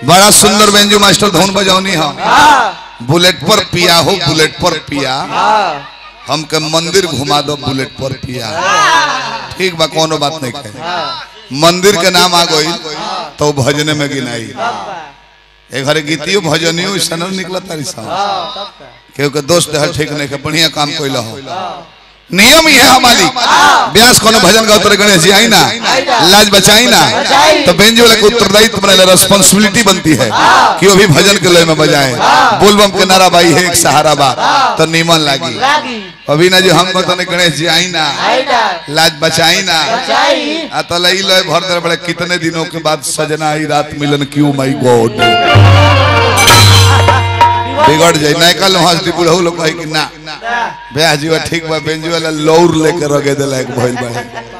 बड़ा सुंदर बेंजू मास्टर धुन बजौनी हम हाँ बुलेट पर पिया हो बुलेट पर पिया हाँ हमके मंदिर घुमा दो बुलेट पर पिया ठीक बा कोनो बात नहीं कहे हाँ मंदिर के नाम आ गई तो भजने में गिनाई तब का एक घरे गीतियो भजनियो सन निकला तारी सब हाँ तब का केहू के दोस्त है ठीक नहीं के बढ़िया काम कैला हो नियम ही है हमारी व्यास कोनो भजन गाओ तोरे गणेश जी आई ना लाज बचाई ना बचाई। तो बेंजो वाले को उत्तरदायित्व बने रेस्पॉन्सिबिलिटी बनती है कि वो भी भजन के लय में बजाए बोलबम के नारा बाई है एक सहारा बा तो नीमन लागी लागी अभी ना जो हम कहते गणेश जी आई ना आई ना लाज बचाई ना बचाई आ तो लई लय भर दे बड़े कितने दिनों के बाद सजना आई रात मिलन क्यों माई गॉड बिगड़ जाए नहीं कल हंस दी बुढ़ऊ लोग कही कि ना ब्याह जी ठीक बा बेंजू वाला लौर लेके रगे देला एक भइल बा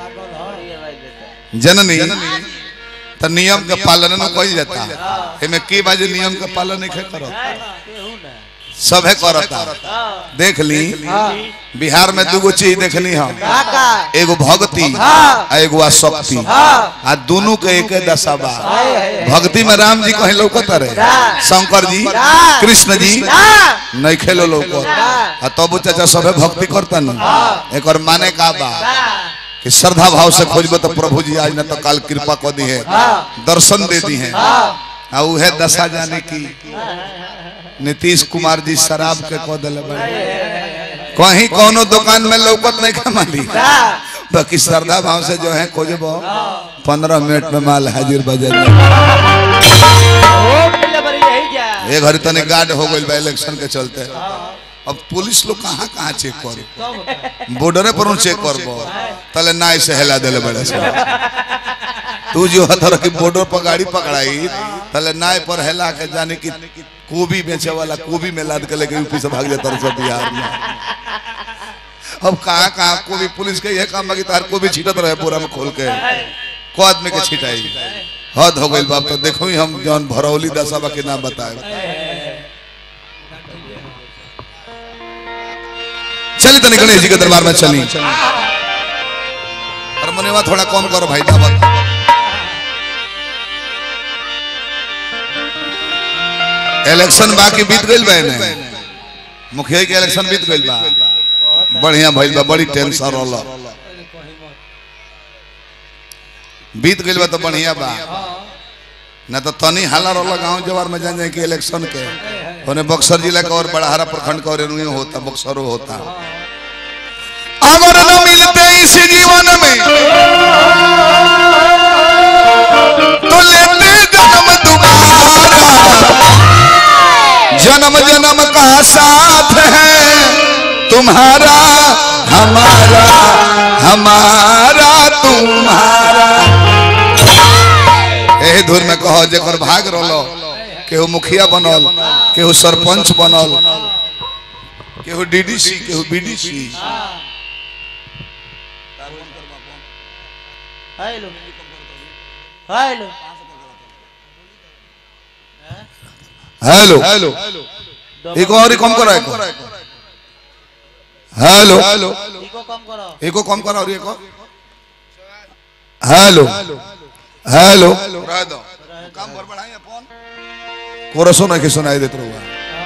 जननी त नियम के पालन न कइल जाता एमे की बाजे नियम के पालन नहीं करत सभे करता देख ली बिहार में दूगो चीज देखनी हम काका एगो भक्ति हाँ। आ एगो आसक्ति हाँ आ दोनों के एक दशा बा हाय हाय भक्ति में राम जी कहीं लौकत रहे हाँ। शंकर जी हाँ। कृष्ण जी हाँ नहीं खेलो लौकत आ तब चाचा सबे भक्ति करता न एक और माने का बा कि श्रद्धा भाव से खोजबे तो प्रभु जी आज न तो काल कृपा कर दी है हाँ। दर्शन दे दी है हाँ आ उहे दशा जाने की नीतीश कुमार जी शराब के कह दिले बड़े कहीं कोनो दुकान में लौकत नहीं खा माली हाँ बाकी श्रद्धा भाव से जो है खोजबो पंद्रह मिनट में माल हाजिर बजे वो मिले बड़ी यही जा ये घड़ी तने गार्ड हो गई बा इलेक्शन के चलते अब पुलिस लोग कहाँ कहाँ चेक करे तब बॉर्डरे पर चेक करबो तले नाय से हिला देले बड़े से तू जो हथर की बॉर्डर पर गाड़ी पकड़ाई तले नाय पर हिला के जाने की कोबी बेचे वाला कोबी में लाद के लेके यूपी से भाग जाता रहे सब बिहार में अब कहाँ कहाँ कोबी पुलिस के यह काम बाकी तार कोबी छीटत रहे पूरा में खोल के को आदमी के छिटाई हद हो गई बाप तो देखो ही हम जौन भरौली दशा के नाम बताए चली तनी गणेश जी के दरबार में चली हारमोनियम थोड़ा कम करो भाई दावत इलेक्शन बाकी बीत गइल बा ने मुखिया के इलेक्शन बीत गइल बा बढ़िया भइल बा बड़ी टेंशन रहल बीत गइल बा तो बढ़िया बा ना तो तनी हाला रहल गांव जवार में जान जाए कि इलेक्शन के ओने बक्सर जिला का और बड़ाहरा प्रखंड का और एनुए होता बक्सरो होता अगर न मिलते इस जीवन में तो लेते जन्म दोबारा जन्म जन्म का साथ है तुम्हारा हमारा हमारा तुम्हारा एही धुर में कहो जेकर भाग रहलो केहू मुखिया बनल केहू सरपंच बनल केहू डीडीसी केहू BDC hello hello hello hello एक और कम करो एक हेलो इको कम करो एको कम करो और एको हेलो हेलो रह दो काम कर बढ़ाई अपन कोरसो नहीं के सुनाई देत रहुआ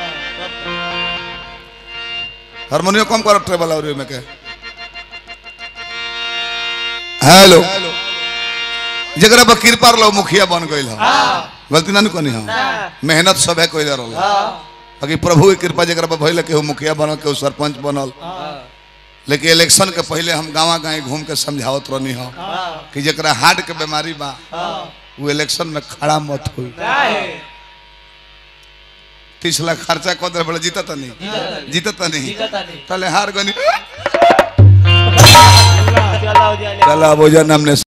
हारमोनियम कम करो ट्रेबल और में के हेलो जगरा पर कृपा लो मुखिया बन गइल ह गलती ना कनी हम मेहनत सब है कोइला रहल बाकी प्रभु की कृपा जगरा पर भइल केहू मुखिया बनल केहू सरपंच बनल लेकिन इलेक्शन के पहले हम गांवा गाँव घूम के समझावत रहनी हो कि जरा हार्ट के बीमारी बा वो इलेक्शन में खड़ा मत हुई तीस लाख खर्चा कर दे बोले जीता नहीं जीता नहीं तले हार गनी चलो जाने चला बोझा हमने